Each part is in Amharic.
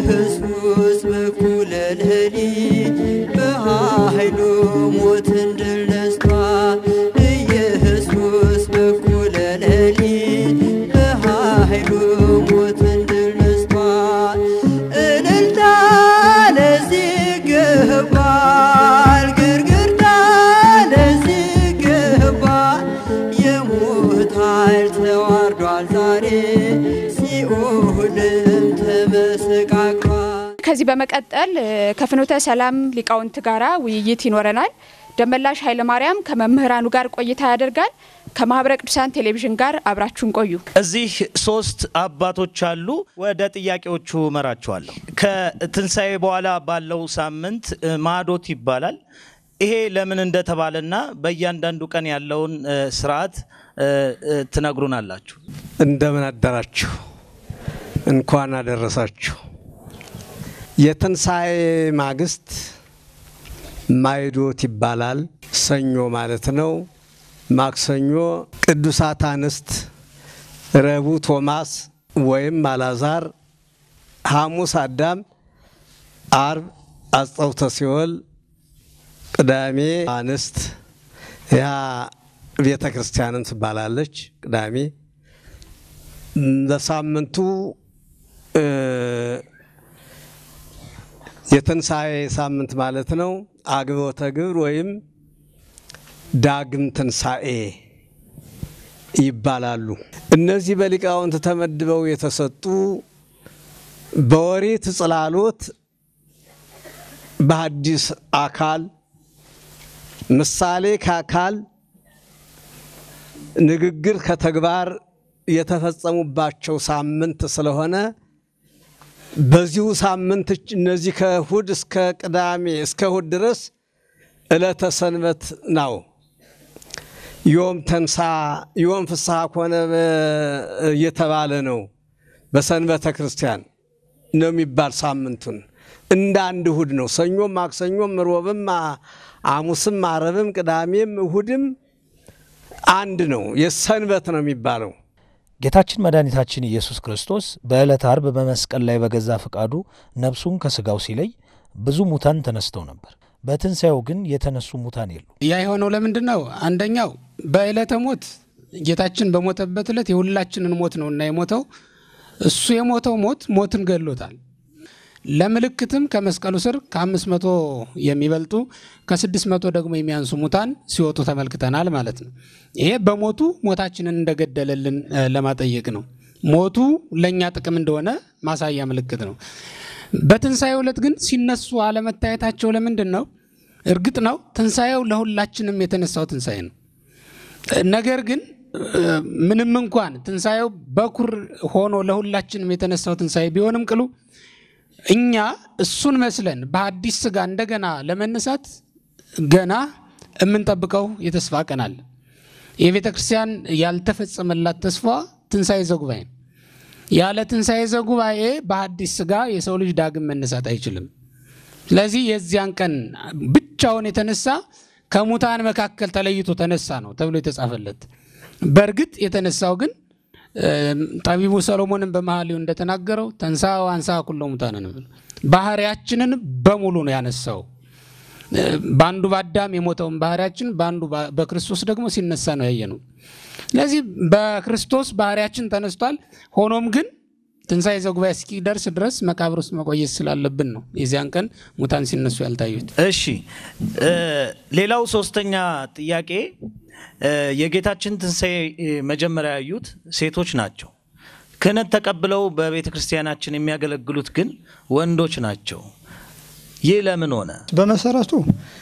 ኢየሱስ በኩለ ሌሊት በኃይሉ ሞትን ድል ነስቷል። ኢየሱስ በኩለ ሌሊት በኃይሉ ሞትን ድል ነስቷል። እልልታ ለዚህ ይገባል፣ ግርግርታ ለዚህ ይገባል። የሞት ኃይል ተዋርዷል ዛሬ ሲኦልም ተመሰቃቅሏል። ከዚህ በመቀጠል እ፣ ከፍኖተ ሰላም ሊቃውንት ጋራ ውይይት ይኖረናል። ደመላሽ ኃይለ ማርያም ከመምህራኑ ጋር ቆይታ ያደርጋል። ከማህበረ ቅዱሳን ቴሌቪዥን ጋር አብራችሁን ቆዩ። እዚህ ሶስት አባቶች አሉ። ወደ ጥያቄዎቹ እመራቸዋለሁ። ከትንሣኤ በኋላ ባለው ሳምንት እ፣ ማዕዶት ይባላል። ይሄ ለምን እንደተባለና በእያንዳንዱ ቀን ያለውን እ፣ ስርዓት እ፣ እ፣ ትነግሩናላችሁ። እንደምን አደራችሁ፣ እንኳን አደረሳችሁ። የትንሣኤ ማግስት ማይዶት ይባላል። ሰኞ ማለት ነው። ማክሰኞ ቅዱሳት አንስት፣ ረቡዕ ቶማስ ወይም አላዛር፣ ሐሙስ አዳም፣ አርብ አስጠውተ ሲኦል፣ ቅዳሜ አንስት ያ ቤተ ክርስቲያንን ትባላለች። ቅዳሜ በሳምንቱ እ፣ የትንሣኤ ሳምንት ማለት ነው። አግቦተ ግብር ወይም ዳግም ትንሣኤ ይባላሉ። እነዚህ በሊቃውንት ተመድበው የተሰጡ በኦሪት ጽላሎት በሐዲስ አካል ምሳሌ ከአካል ንግግር ከተግባር የተፈጸሙባቸው ሳምንት ስለሆነ በዚሁ ሳምንት እነዚህ ከእሁድ እስከ ቅዳሜ እስከ እሁድ ድረስ ዕለተ ሰንበት ነው። ዮም ተንሳ ዮም ፍስሐ ኮነ እየተባለ ነው። በሰንበተ ክርስቲያን ነው የሚባል ሳምንቱን እንደ አንድ እሁድ ነው። ሰኞም፣ ማክሰኞም፣ ሮብም፣ ሐሙስም፣ አረብም፣ ቅዳሜም እሁድም አንድ ነው። የሰንበት ነው የሚባለው። ጌታችን መድኃኒታችን ኢየሱስ ክርስቶስ በዕለተ አርብ በመስቀል ላይ በገዛ ፈቃዱ ነፍሱን ከሥጋው ሲለይ ብዙ ሙታን ተነስተው ነበር። በትንሣኤው ግን የተነሱ ሙታን የሉ። ያ የሆነው ለምንድን ነው? አንደኛው በዕለተ ሞት ጌታችን በሞተበት ዕለት የሁላችንን ሞት ነው እና የሞተው እሱ የሞተው ሞት ሞትን ገድሎታል። ለምልክትም ከመስቀሉ ስር ከአምስት መቶ የሚበልጡ ከስድስት መቶ ደግሞ የሚያንሱ ሙታን ሲወጡ ተመልክተናል ማለት ነው። ይሄ በሞቱ ሞታችንን እንደገደለልን እ፣ ለማጠየቅ ነው። ሞቱ ለእኛ ጥቅም እንደሆነ ማሳያ ምልክት ነው። በትንሣኤው ዕለት ግን ሲነሱ አለመታየታቸው ለምንድን ነው? እርግጥ ነው ትንሣኤው ለሁላችንም የተነሳው ትንሣኤ ነው። ነገር ግን እ፣ ምንም እንኳን ትንሣኤው በኩር ሆኖ ለሁላችንም የተነሳው ትንሣኤ ቢሆንም ቅሉ እኛ እሱን መስለን በአዲስ ስጋ እንደገና ለመነሳት ገና የምንጠብቀው የተስፋ ቀን አለ። የቤተ ክርስቲያን ያልተፈጸመላት ተስፋ ትንሣኤ ዘጉባኤ ነው። ያለ ትንሣኤ ዘጉባኤ በአዲስ ስጋ የሰው ልጅ ዳግም መነሳት አይችልም። ስለዚህ የዚያን ቀን ብቻውን የተነሳ ከሙታን መካከል ተለይቶ ተነሳ ነው ተብሎ የተጻፈለት። በእርግጥ የተነሳው ግን ጠቢቡ ሰሎሞንን በመኃልዩ እንደተናገረው ተንሳ አንሳ ኩሎ ሙታንን ባህሪያችንን በሙሉ ነው ያነሳው። በአንዱ በአዳም የሞተውን ባህሪያችን በአንዱ በክርስቶስ ደግሞ ሲነሳ ነው ያየነው። ስለዚህ በክርስቶስ ባህሪያችን ተነስቷል። ሆኖም ግን ትንሣኤ ዘጉባኤ እስኪደርስ ድረስ መቃብር ውስጥ መቆየት ስላለብን ነው የዚያን ቀን ሙታን ሲነሱ ያልታዩት። እሺ ሌላው ሶስተኛ ጥያቄ የጌታችን ትንሣኤ መጀመሪያ ያዩት ሴቶች ናቸው። ክህነት ተቀብለው በቤተ ክርስቲያናችን የሚያገለግሉት ግን ወንዶች ናቸው። ይህ ለምን ሆነ? በመሰረቱ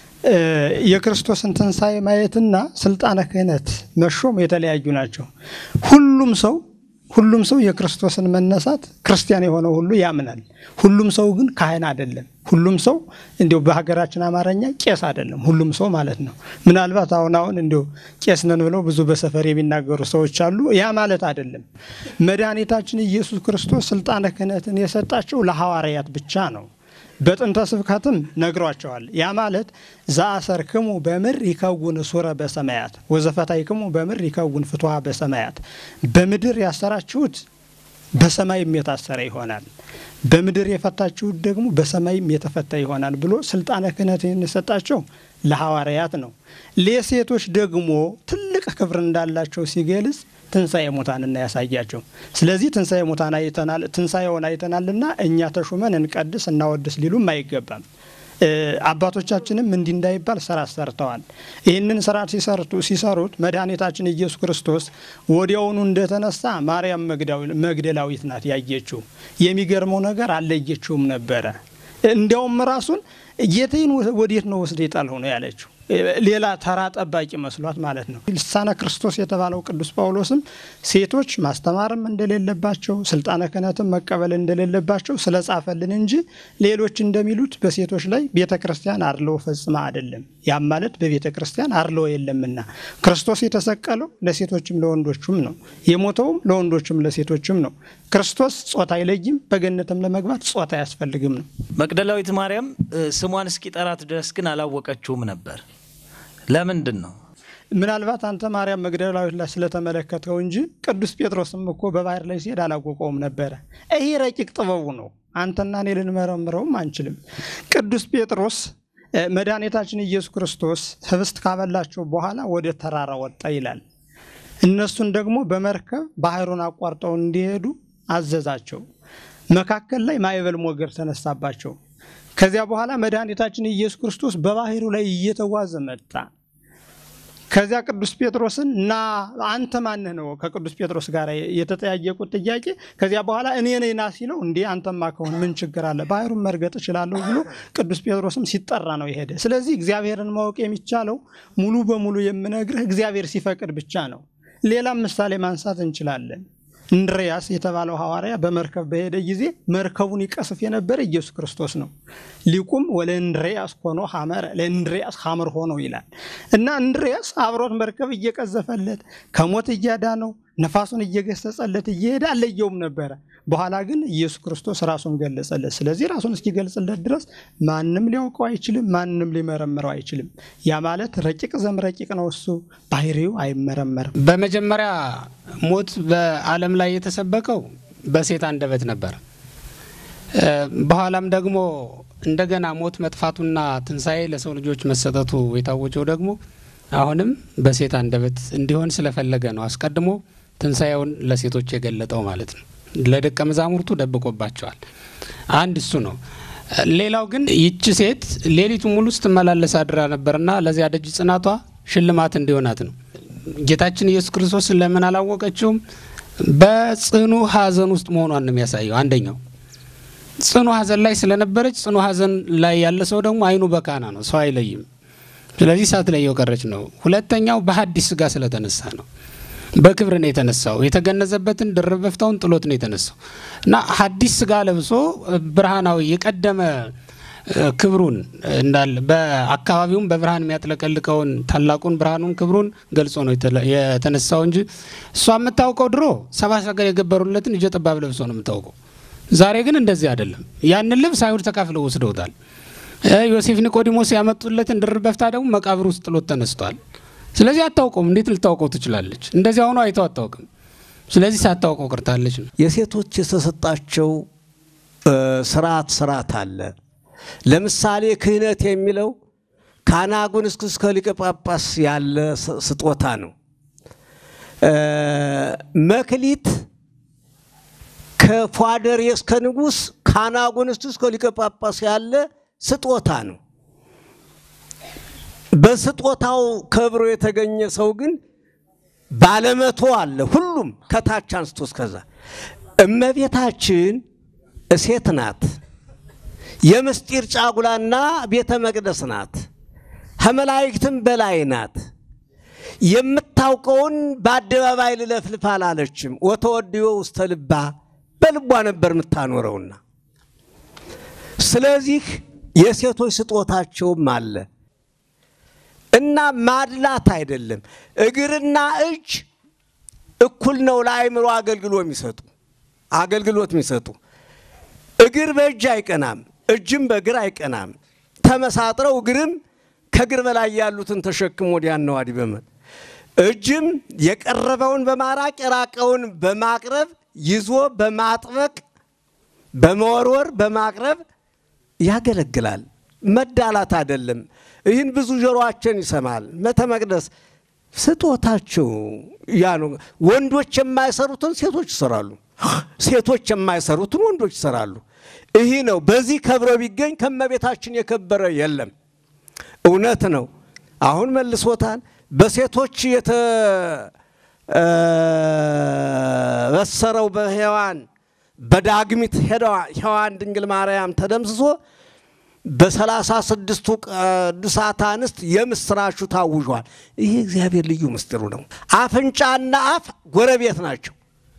የክርስቶስን ትንሣኤ ማየትና ስልጣነ ክህነት መሾም የተለያዩ ናቸው። ሁሉም ሰው ሁሉም ሰው የክርስቶስን መነሳት ክርስቲያን የሆነው ሁሉ ያምናል። ሁሉም ሰው ግን ካህን አይደለም። ሁሉም ሰው እንዲሁ በሀገራችን አማርኛ ቄስ አይደለም። ሁሉም ሰው ማለት ነው። ምናልባት አሁን አሁን እንዲሁ ቄስ ነን ብለው ብዙ በሰፈር የሚናገሩ ሰዎች አሉ። ያ ማለት አይደለም። መድኃኒታችን ኢየሱስ ክርስቶስ ስልጣነ ክህነትን የሰጣቸው ለሐዋርያት ብቻ ነው። በጥንተ ስብከትም ነግሯቸዋል። ያ ማለት ዘአሰርክሙ በምድር ይከውን ሱረ በሰማያት ወዘፈታይክሙ በምድር ይከውን ፍትሐ በሰማያት። በምድር ያሰራችሁት በሰማይም የታሰረ ይሆናል፣ በምድር የፈታችሁት ደግሞ በሰማይም የተፈታ ይሆናል ብሎ ስልጣነ ክህነት የሰጣቸው ለሐዋርያት ነው። ለሴቶች ደግሞ ትልቅ ክብር እንዳላቸው ሲገልጽ ትንሣኤ ሙታንና ያሳያቸው። ስለዚህ ትንሣኤ ሙታን አይተናል፣ ትንሣኤውን አይተናልና እኛ ተሹመን እንቀድስ እናወድስ ሊሉም አይገባም። አባቶቻችንም እንዲህ እንዳይባል ስራ ሰርተዋል። ይህንን ስራ ሲሰርቱ ሲሰሩት መድኃኒታችን ኢየሱስ ክርስቶስ ወዲያውኑ እንደተነሳ ማርያም መግደላዊት ናት ያየችው። የሚገርመው ነገር አለየችውም ነበረ። እንዲያውም ራሱን ጌታዬን ወዴት ነው ወስደ የጣልኸው ነው ያለችው። ሌላ ተራ ጠባቂ መስሏት ማለት ነው። ልሳነ ክርስቶስ የተባለው ቅዱስ ጳውሎስም ሴቶች ማስተማርም እንደሌለባቸው ስልጣነ ክህነትም መቀበል እንደሌለባቸው ስለጻፈልን እንጂ ሌሎች እንደሚሉት በሴቶች ላይ ቤተ ክርስቲያን አድልዎ ፈጽማ አይደለም። ያም ማለት በቤተ ክርስቲያን አድልዎ የለምና ክርስቶስ የተሰቀለው ለሴቶችም ለወንዶችም ነው። የሞተውም ለወንዶችም ለሴቶችም ነው። ክርስቶስ ጾታ አይለይም። በገነትም ለመግባት ጾታ አያስፈልግም ነው። መቅደላዊት ማርያም ስሟን እስኪጠራት ድረስ ግን አላወቀችውም ነበር። ለምንድን ነው? ምናልባት አንተ ማርያም መግደላዊት ላይ ስለተመለከተው እንጂ ቅዱስ ጴጥሮስም እኮ በባህር ላይ ሲሄድ አላወቀውም ነበረ። ይህ ረቂቅ ጥበቡ ነው። አንተና እኔ ልንመረምረውም አንችልም። ቅዱስ ጴጥሮስ መድኃኒታችን ኢየሱስ ክርስቶስ ህብስት ካበላቸው በኋላ ወደ ተራራ ወጣ ይላል። እነሱን ደግሞ በመርከብ ባህሩን አቋርጠው እንዲሄዱ አዘዛቸው። መካከል ላይ ማዕበል ሞገድ ተነሳባቸው። ከዚያ በኋላ መድኃኒታችን ኢየሱስ ክርስቶስ በባህሩ ላይ እየተጓዘ መጣ። ከዚያ ቅዱስ ጴጥሮስን እና አንተ ማንህ ነው ከቅዱስ ጴጥሮስ ጋር የተጠያየቁት ጥያቄ። ከዚያ በኋላ እኔ ነኝ ና ሲለው እንዴ አንተማ ከሆን ምን ችግር አለ ባህሩን መርገጥ እችላለሁ ብሎ ቅዱስ ጴጥሮስም ሲጠራ ነው የሄደ። ስለዚህ እግዚአብሔርን ማወቅ የሚቻለው ሙሉ በሙሉ የምነግርህ እግዚአብሔር ሲፈቅድ ብቻ ነው። ሌላም ምሳሌ ማንሳት እንችላለን። እንድርያስ የተባለው ሐዋርያ በመርከብ በሄደ ጊዜ መርከቡን ይቀስፍ የነበረ ኢየሱስ ክርስቶስ ነው። ሊቁም ወለእንድርያስ ሆኖ ሐመረ ለእንድርያስ ሐመር ሆኖ ይላል እና እንድርያስ አብሮት መርከብ እየቀዘፈለት ከሞት እያዳነው ነፋሱን እየገሰጸለት እየሄደ አለየውም ነበረ። በኋላ ግን ኢየሱስ ክርስቶስ ራሱን ገለጸለት። ስለዚህ ራሱን እስኪገልጽለት ድረስ ማንም ሊያውቀው አይችልም፣ ማንም ሊመረምረው አይችልም። ያ ማለት ረቂቅ ዘም ረቂቅ ነው። እሱ ባህሪው አይመረመርም። በመጀመሪያ ሞት በዓለም ላይ የተሰበከው በሴት አንደበት ነበር። በኋላም ደግሞ እንደገና ሞት መጥፋቱና ትንሣኤ ለሰው ልጆች መሰጠቱ የታወጀው ደግሞ አሁንም በሴት አንደበት እንዲሆን ስለፈለገ ነው። አስቀድሞ ትንሣኤውን ለሴቶች የገለጠው ማለት ነው። ለደቀ መዛሙርቱ ደብቆባቸዋል። አንድ እሱ ነው። ሌላው ግን ይቺ ሴት ሌሊቱን ሙሉ ስትመላለስ አድራ ነበርና ለዚያ ደጅ ጽናቷ ሽልማት እንዲሆናት ነው። ጌታችን ኢየሱስ ክርስቶስ ለምን አላወቀችውም? በጽኑ ሐዘን ውስጥ መሆኗን ነው የሚያሳየው። አንደኛው ጽኑ ሐዘን ላይ ስለነበረች፣ ጽኑ ሐዘን ላይ ያለ ሰው ደግሞ አይኑ በካና ነው፣ ሰው አይለይም። ስለዚህ ሳትለየው ቀረች ነው። ሁለተኛው በሐዲስ ሥጋ ስለተነሳ ነው። በክብር ነው የተነሳው። የተገነዘበትን ድርብ በፍታውን ጥሎት ነው የተነሳው እና ሐዲስ ሥጋ ለብሶ ብርሃናዊ የቀደመ ክብሩን እንዳለ በአካባቢውም በብርሃን የሚያጥለቀልቀውን ታላቁን ብርሃኑን ክብሩን ገልጾ ነው የተነሳው እንጂ እሷ የምታውቀው ድሮ ሰባ ሰገል የገበሩለትን እጀ ጠባብ ለብሶ ነው የምታውቀው። ዛሬ ግን እንደዚህ አይደለም። ያንን ልብስ አይሁድ ተካፍለው ወስደውታል። ዮሴፍ ኒቆዲሞስ ያመጡለትን ድርብ በፍታ ደግሞ መቃብር ውስጥ ጥሎት ተነስቷል። ስለዚህ አታውቀውም። እንዴት ልታውቀው ትችላለች? እንደዚያ ሆኖ አይተው አታውቅም። ስለዚህ ሳታውቀው ቀርታለች ነው። የሴቶች የተሰጣቸው ስርዓት ስርዓት አለ። ለምሳሌ ክህነት የሚለው ከአናጉን እስከ ሊቀ ጳጳስ ያለ ስጦታ ነው። መክሊት ከፏደር እስከ ንጉሥ ከአናጉን እስከ ሊቀ ጳጳስ ያለ ስጦታ ነው። በስጦታው ከብሮ የተገኘ ሰው ግን ባለመቶ አለ። ሁሉም ከታች አንስቶ እስከዛ። እመቤታችን እሴት ናት። የምስጢር ጫጉላና ቤተ መቅደስ ናት። ከመላእክትም በላይ ናት። የምታውቀውን በአደባባይ ልለፍልፍ አላለችም። ወተወድዮ ውስተ ልባ በልቧ ነበር የምታኖረውና ስለዚህ የሴቶች ስጦታቸውም አለ እና ማድላት አይደለም። እግርና እጅ እኩል ነው ለአእምሮ አገልግሎ የሚሰጡ አገልግሎት የሚሰጡ እግር በእጅ አይቀናም፣ እጅም በእግር አይቀናም። ተመሳጥረው እግርም ከእግር በላይ ያሉትን ተሸክሞ ወዲያና ወዲህ በመ እጅም የቀረበውን በማራቅ የራቀውን በማቅረብ ይዞ በማጥበቅ በመወርወር በማቅረብ ያገለግላል። መዳላት አይደለም። ይህን ብዙ ጆሮአችን ይሰማል። ቤተ መቅደስ ስጦታቸው ያ ነው። ወንዶች የማይሰሩትን ሴቶች ይሰራሉ። ሴቶች የማይሰሩትን ወንዶች ይሰራሉ። ይህ ነው። በዚህ ከብሮ ቢገኝ ከመቤታችን የከበረ የለም። እውነት ነው። አሁን መልሶታል። በሴቶች የተበሰረው በሔዋን በዳግሚት ሔዋን ድንግል ማርያም ተደምስሶ በሰላሳ ስድስቱ ቅዱሳት አንስት የምስራቹ ታውጇል። ይህ እግዚአብሔር ልዩ ምስጢሩ ነው። አፍንጫና አፍ ጎረቤት ናቸው።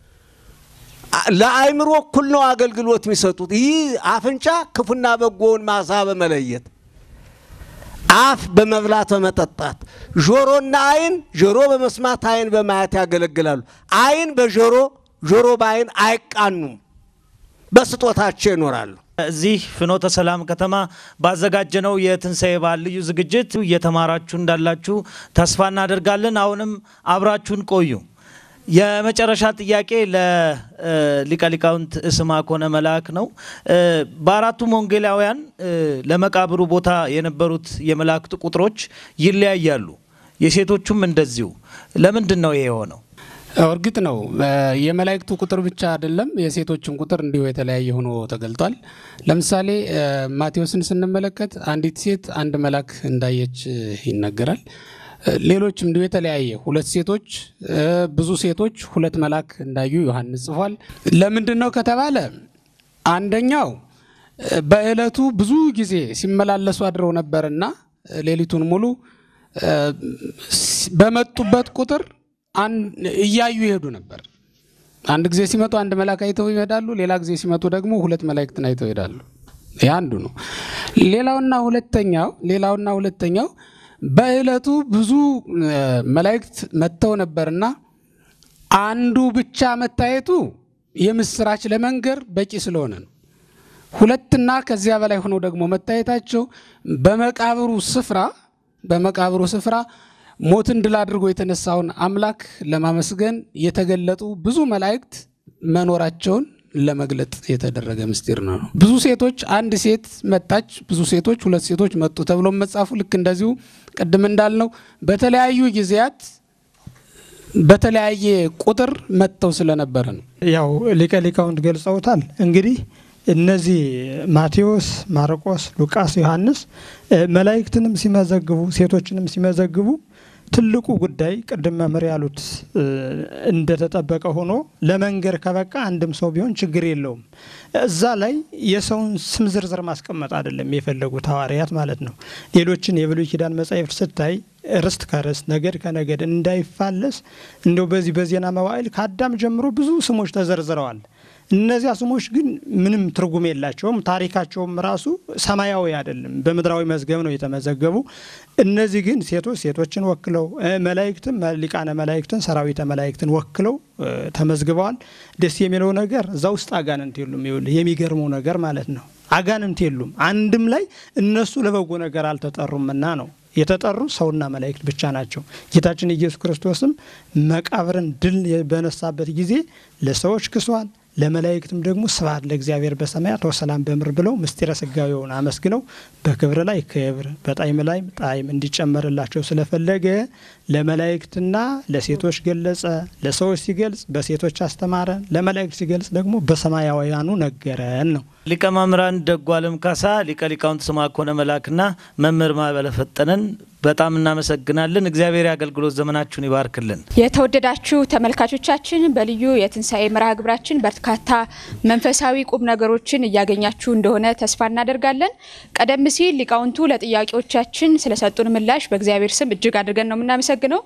ለአእምሮ እኩል ነው አገልግሎት የሚሰጡት። ይህ አፍንጫ ክፉና በጎውን ማሳ በመለየት አፍ በመብላት በመጠጣት፣ ጆሮና አይን ጆሮ በመስማት አይን በማየት ያገለግላሉ። አይን በጆሮ ጆሮ በአይን አይቃኑም፣ በስጦታቸው ይኖራሉ። እዚህ ፍኖተ ሰላም ከተማ ባዘጋጀነው የትንሣኤ በዓል ልዩ ዝግጅት እየተማራችሁ እንዳላችሁ ተስፋ እናደርጋለን። አሁንም አብራችሁን ቆዩ። የመጨረሻ ጥያቄ ለሊቀ ሊቃውንት ስምዐኮነ መልአክ ነው። በአራቱም ወንጌላውያን ለመቃብሩ ቦታ የነበሩት የመላእክት ቁጥሮች ይለያያሉ፣ የሴቶቹም እንደዚሁ። ለምንድን ነው ይሄ የሆነው? እርግጥ ነው የመላእክቱ ቁጥር ብቻ አይደለም፣ የሴቶችን ቁጥር እንዲሁ የተለያየ ሆኖ ተገልጧል። ለምሳሌ ማቴዎስን ስንመለከት አንዲት ሴት አንድ መልአክ እንዳየች ይነገራል። ሌሎችም እንዲሁ የተለያየ ሁለት ሴቶች ብዙ ሴቶች ሁለት መልአክ እንዳዩ ዮሐንስ ጽፏል። ለምንድን ነው ከተባለ አንደኛው በዕለቱ ብዙ ጊዜ ሲመላለሱ አድረው ነበርና ሌሊቱን ሙሉ በመጡበት ቁጥር እያዩ ይሄዱ ነበር። አንድ ጊዜ ሲመጡ አንድ መልአክ አይተው ይሄዳሉ። ሌላ ጊዜ ሲመጡ ደግሞ ሁለት መላእክትን አይተው ይሄዳሉ። ይህ አንዱ ነው። ሌላውና ሁለተኛው ሌላውና ሁለተኛው በዕለቱ ብዙ መላእክት መጥተው ነበርና አንዱ ብቻ መታየቱ የምስራች ለመንገር በቂ ስለሆነ ነው። ሁለትና ከዚያ በላይ ሆነው ደግሞ መታየታቸው በመቃብሩ ስፍራ በመቃብሩ ስፍራ ሞትን ድል አድርጎ የተነሳውን አምላክ ለማመስገን የተገለጡ ብዙ መላእክት መኖራቸውን ለመግለጥ የተደረገ ምስጢር ነው። ብዙ ሴቶች አንድ ሴት መጣች፣ ብዙ ሴቶች ሁለት ሴቶች መጡ ተብሎ መጻፉ ልክ እንደዚሁ ቅድም እንዳልነው በተለያዩ ጊዜያት በተለያየ ቁጥር መጥተው ስለነበረ ነው። ያው ሊቀ ሊቃውንት ገልጸውታል። እንግዲህ እነዚህ ማቴዎስ፣ ማርቆስ፣ ሉቃስ፣ ዮሐንስ መላእክትንም ሲመዘግቡ ሴቶችንም ሲመዘግቡ ትልቁ ጉዳይ ቅድም መምህር ያሉት እንደተጠበቀ ሆኖ ለመንገር ከበቃ አንድም ሰው ቢሆን ችግር የለውም። እዛ ላይ የሰውን ስም ዝርዝር ማስቀመጥ አይደለም የፈለጉት ሐዋርያት ማለት ነው። ሌሎችን የብሉይ ኪዳን መጻሕፍት ስታይ ርስት ከርስት ነገድ ከነገድ እንዳይፋለስ እንደው በዚህ በዜና መዋዕል ከአዳም ጀምሮ ብዙ ስሞች ተዘርዝረዋል። እነዚያ ስሞች ግን ምንም ትርጉም የላቸውም። ታሪካቸውም ራሱ ሰማያዊ አይደለም፣ በምድራዊ መዝገብ ነው የተመዘገቡ። እነዚህ ግን ሴቶች ሴቶችን ወክለው መላእክትም ሊቃነ መላእክትን ሰራዊተ መላእክትን ወክለው ተመዝግበዋል። ደስ የሚለው ነገር እዛ ውስጥ አጋንንት የሉም። ይኸውልህ የሚገርመው ነገር ማለት ነው አጋንንት የሉም። አንድም ላይ እነሱ ለበጎ ነገር አልተጠሩምና ነው የተጠሩ ሰውና መላእክት ብቻ ናቸው። ጌታችን ኢየሱስ ክርስቶስም መቃብርን ድል በነሳበት ጊዜ ለሰዎች ክሷል። ለመላእክትም ደግሞ ስብሐት ለእግዚአብሔር በሰማያት ወሰላም በምድር ብለው ምስጢረ ስጋዌውን አመስግነው በክብር ላይ ክብር በጣዕም ላይ ጣዕም እንዲጨመርላቸው ስለፈለገ ለመላእክትና ለሴቶች ገለጸ። ለሰዎች ሲገልጽ በሴቶች አስተማረ፣ ለመላእክት ሲገልጽ ደግሞ በሰማያውያኑ ነገረን ነው። ሊቀ መምህራን ደጉ ዓለም ካሳ፣ ሊቀ ሊቃውንት ስምዐኮነ መልአክና መምህር ማዕበለ ፈጠነን በጣም እናመሰግናለን። እግዚአብሔር የአገልግሎት ዘመናችሁን ይባርክልን። የተወደዳችሁ ተመልካቾቻችን በልዩ የትንሣኤ መርሃ ግብራችን በርካታ መንፈሳዊ ቁም ነገሮችን እያገኛችሁ እንደሆነ ተስፋ እናደርጋለን። ቀደም ሲል ሊቃውንቱ ለጥያቄዎቻችን ስለሰጡን ምላሽ በእግዚአብሔር ስም እጅግ አድርገን ነው የምናመሰግነው።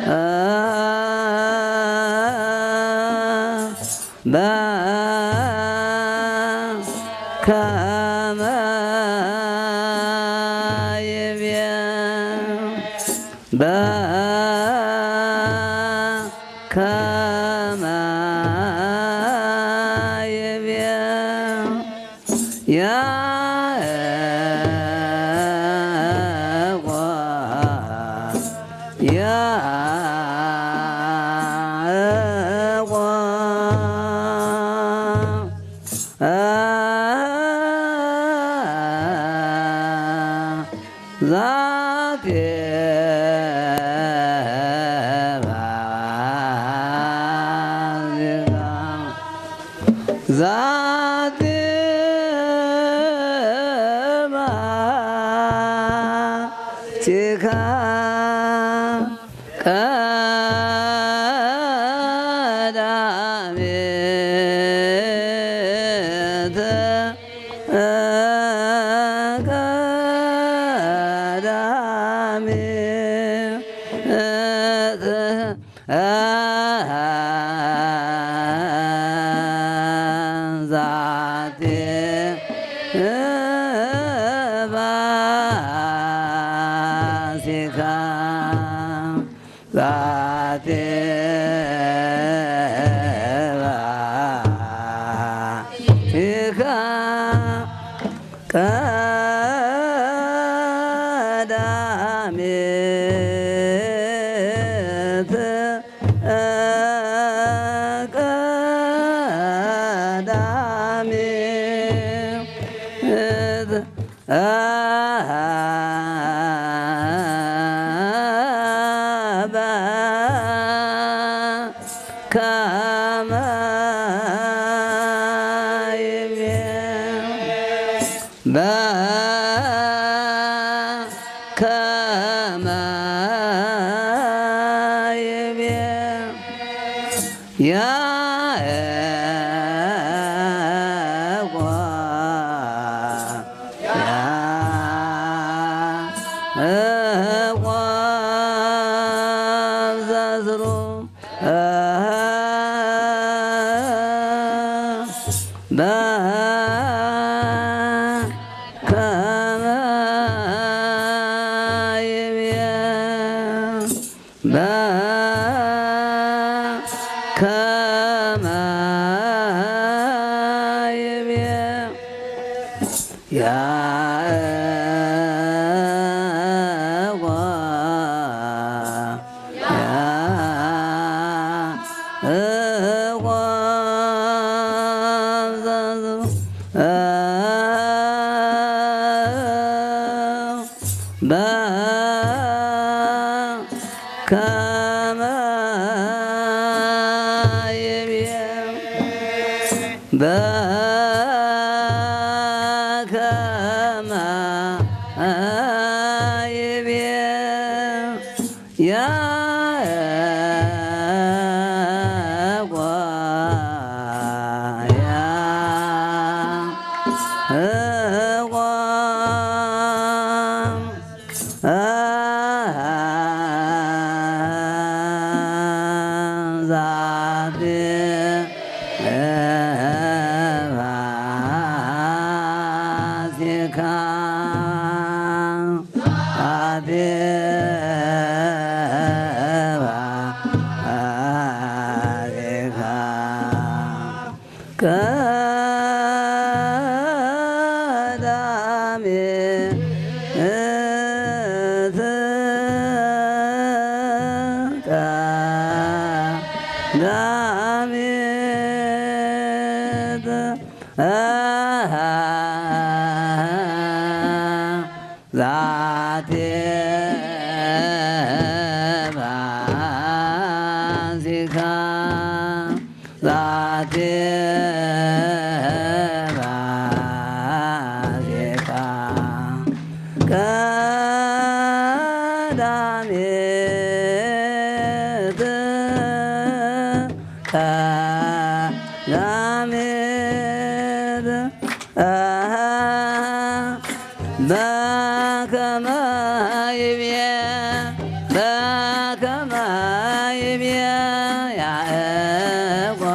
ከመ ይቤ በከመ ይቤ ያዕቆብ ዛቴ ባዚካ ዛቴ ባዚካ ቀዳሜተ ዛቴ ባሲካ ዛቴ ባሲካ ቀዳሜት ቀዳሜት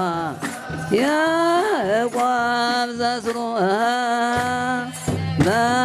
ያዕቆብ ዘስሩ